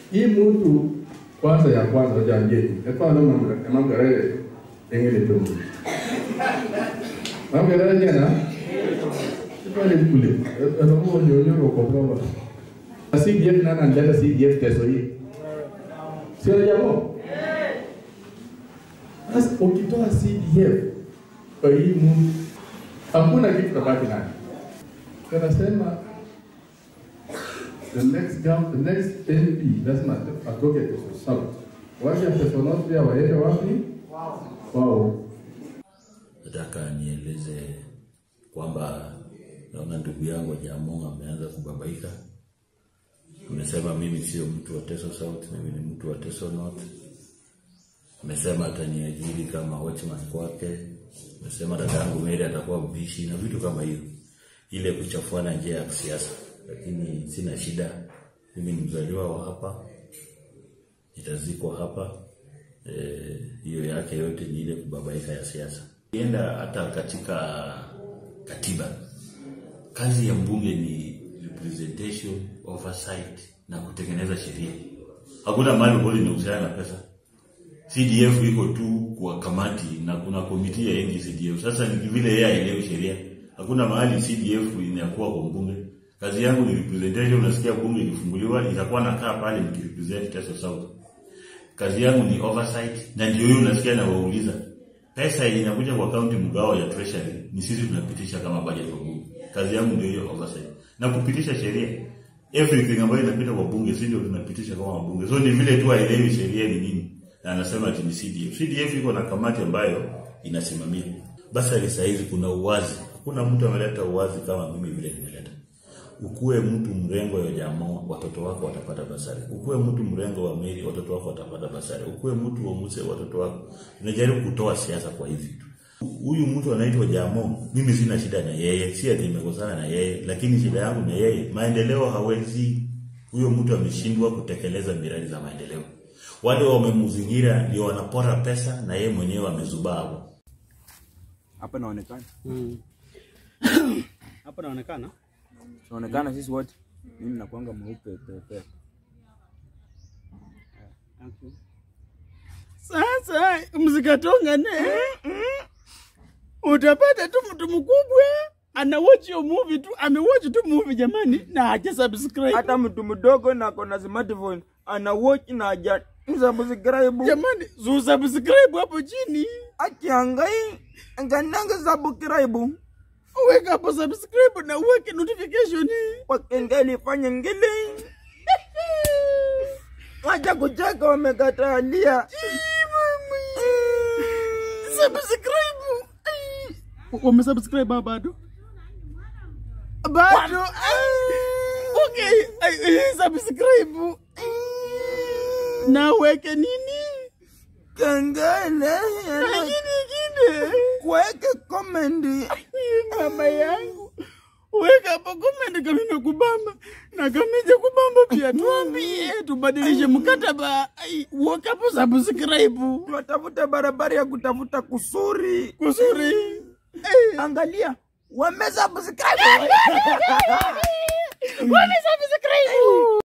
hii mtu kwanza ya kwanza janje efano magarere engene tongo magarere jana ipale kule anamu nyonyo ko baba CDF nana ndata CDF teso hii sio jambo sasa ukitoa CDF kwa hii mtu hakuna kitu tabaki nayo tunasema the next gov, the next MP lazima atoke Teso South. Watu ya Teso North pia waende wapi? Wao. Nataka nieleze kwamba naona ndugu yangu Jamong ameanza kubabaika. Amesema mimi sio mtu wa Teso South, mimi ni mtu wa Teso North. Amesema ataniajiri kama watchman kwake. Amesema dadangu Mary atakuwa mpishi na vitu kama hiyo, ile kuchafuana njia ya kisiasa. Lakini sina shida, mimi ni mzaliwa wa hapa, nitazikwa hapa. Eh, hiyo yake yote ni ile kubabaika ya siasa. Kienda hata katika katiba, kazi ya mbunge ni representation, oversight na kutengeneza sheria. Hakuna mahali bodi inahusiana na pesa. CDF iko tu kwa kamati na kuna komiti ya NG CDF. Sasa ni vile yeye aelewe sheria. Hakuna mahali CDF inakuwa kwa mbunge. Kazi yangu ni representation. Unasikia bunge ikifunguliwa itakuwa nakaa pale nikirepresent Teso South. Kazi yangu ni oversight na ndio hiyo unasikia na wauliza. Pesa yenye inakuja kwa county mgao ya treasury ni sisi tunapitisha kama budget kwa bunge. Kazi yangu ndio hiyo oversight. Na kupitisha sheria. Everything ambayo inapita kwa bunge sisi ndio tunapitisha kama wabunge. So ni vile tu aelewi sheria ni nini na anasema ati ni CDF. CDF iko na kamati ambayo inasimamia. Basari saa hizi kuna uwazi. Hakuna mtu ameleta uwazi kama mimi vile nimeleta. Ukuwe mtu mrengo ya jamaa, watoto wako watapata basari. Ukuwe mtu mrengo wa Meri, watoto wako watapata basari. Ukuwe mtu wa Muse, watoto wako. Tunajaribu kutoa siasa kwa hivi vitu. Huyu mtu anaitwa Jamo, mimi sina shida na yeye, si ati nimekosana na yeye, lakini shida yangu na yeye, maendeleo hawezi. Huyo mtu ameshindwa kutekeleza miradi za maendeleo wale wamemzingira ndio wanapora pesa na yeye mwenyewe amezubaa hapo. hapa naonekana Hapa naonekana naonekana sisi wote mimi nakwanga mweupe pepe Thank you. Sasa mzikatongane utapata tu mtu mkubwa ana watch hiyo movie tu amewatch tu movie jamani na haja subscribe hata mtu mdogo na kona smartphone ana watch na haja subscribe jamani su subscribe hapo chini akiangai ngananga subscribe uweka hapo subscribe na uweke notification kwa kengele fanya ngele acha kucheka wamekatalia subscribe Ai. wamesubscribe hapa bado bado Ai. okay Ai, ai, subscribe na uweke nini kengele na nini ingine kuweke komendi mama yangu weka hapo comment kama imekubamba na kama ijakubamba pia tuambie tubadilishe mkataba Ai, weka hapo subscribe tunatafuta barabara ya kutafuta kusuri kusuri Eh. angalia wamesubscribe wamesubscribe